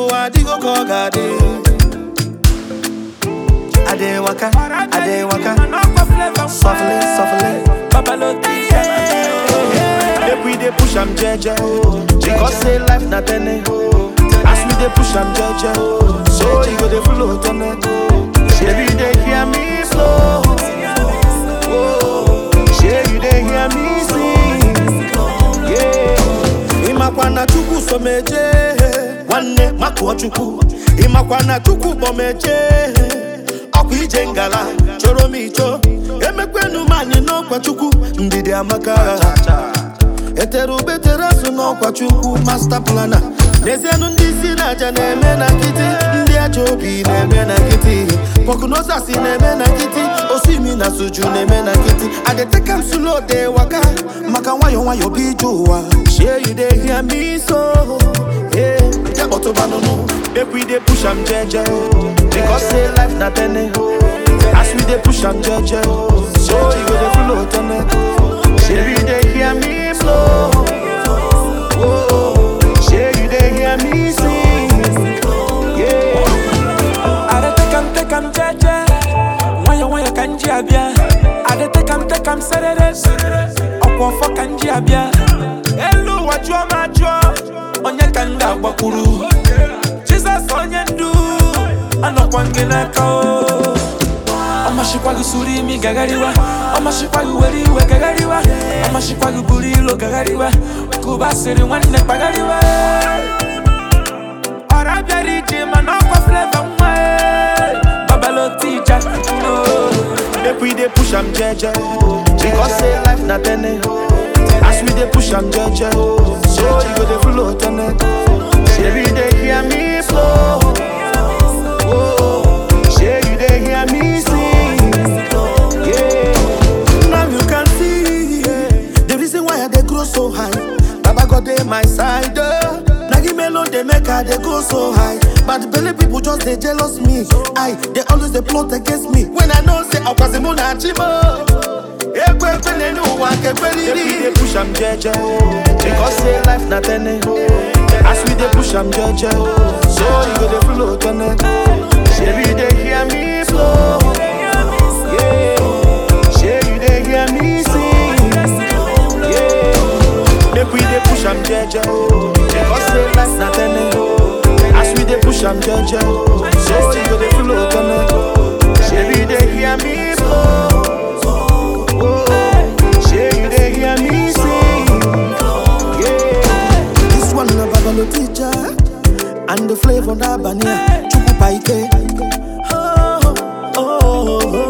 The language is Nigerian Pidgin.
n'ụwa adịgo ka ọ ga-adị Ade waka, ade waka, softly, softly. Make we dey push am jeje, because say life na tene. As we dey push am jeje, so you go dey flow tene. Shebi you dey hear me flow, oh, shey you dey hear me sing, yeah. Ịmakwa na Chukwu so meje, nwanne makụọ Chukwu. Ịmakwa na Chukwu kpọ meje, ọkwa ije ngala choro m icho. Emekwenu m anyị n'ọkwa Chukwu, ndidi amaka. etere ubetere azụ n'ọkwa chukwu masta plana n'ezienụ ndị isi na-aja na-eme na nkịtị ndị aja obi na-eme na nkịtị pọkụnozasi na-eme na nkịtị osimi na suju na-eme na nkịtị adeteka m sulo de waka maka nwayọ nwayọ bụ ije ụwa shey you dey hear me so yeah. ya kpọtụbanụnụ make we dey push am jeje because say life na tene as we dey push am jeje so you go dey flow tene Shey you dey hear me flow. Oh, shey you dey hear me sing. Yeah. Adetekam tekam jeje Nwayọ nwayọ ka nji abịa Adetekam tekam serere Ọkwa ọfọ ka nji abịa Elu ụwa jụọ ma jụọ Onye ka m ga-agbakwuru Jizọs onye ndu Anọkwa gị n'aka o Ọmashikwa gị suru imi gagariwa Ọmashikwa gị were iwe gagariwa Ọmashikwa gị buru ilo gagariwa Kụba sịrị nwanne kpagariwa ọra bịara ije mana ọkwa fleva nwa e. babalotija no. Make we dey push am jeje. Because say life na tene. As we dey push am jeje, so you go dey flow tene. Shey you dey hear me flow. Oh, shey you dey hear me sing. Yeah. Now you can see the reason why I dey grow so high. Baba God dey my side. Oh. Na him alone dey make I dey go so high. But the belly people just dey jealous me. I they always dey plot against me. When I know say ọkwasimu na chimo. Ekwe ekwe n'elu ụwa nke kweriri. Make we dey push am jeje. Because say life na tene. As we dey push am jeje. So you go dey flow tene. Shebi you dey hear me flow. Yeah. Shey you dey hear me sing. Yeah. Make we dey push am jeje. Because say life na tene. As we dey push am jeje. So you go dey flow tene. Shebi you dey hear me flow. Oh, shey you dey hear me sing. Yeah. This one na Babalo teacher. And the flavor na Bania. Chuku Paike. Oh, oh, oh, oh.